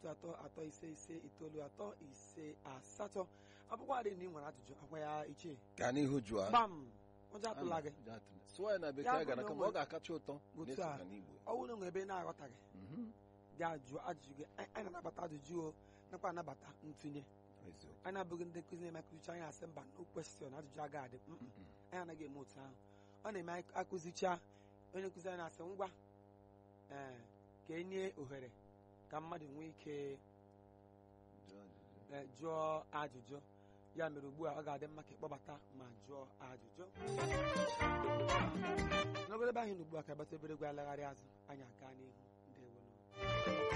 otu atọ atọ ise ise itoolu atọ ise asatọ ọ bụkwa dị na ị nwere ajụjụ agwa ya ichie gaa n'ihu jụọ gbam ụjọ atụla gị sụọ ya na Ya bekee bụ gara na kama o ọ ga-akacha ụtọ Otu na-eso a. ya n'Igbo ọ bụrụ na o nwere ebe ị na-aghọtaghị Mhm. gaa jụọ ajụjụ gị anyị anyị na-anabata ajụjụ o nakwa anabata ntụnye Eziokwu. anyị abụghị ndị nkụzi na-eme akụzicha anyị asị mba no question ajụjụ agaghị adị Mm, mm. Mm. anyị anaghị eme otu ahụ ọ na-eme anyị akụzicha onye nkụzi anyị na-asị ngwa ee ka e nye ohere ka mmadụ nwee ike Jụọ ajụjụ. ee, jụọ ajụjụ ya mere ugbu a ọ ga-adị mma ka ịkpọbata ma jụọ ajụjụ n'obodo ebe anyị na ugbu a ka agbata obere egwu alagharị azụ anyị aga n'ihu ndewonu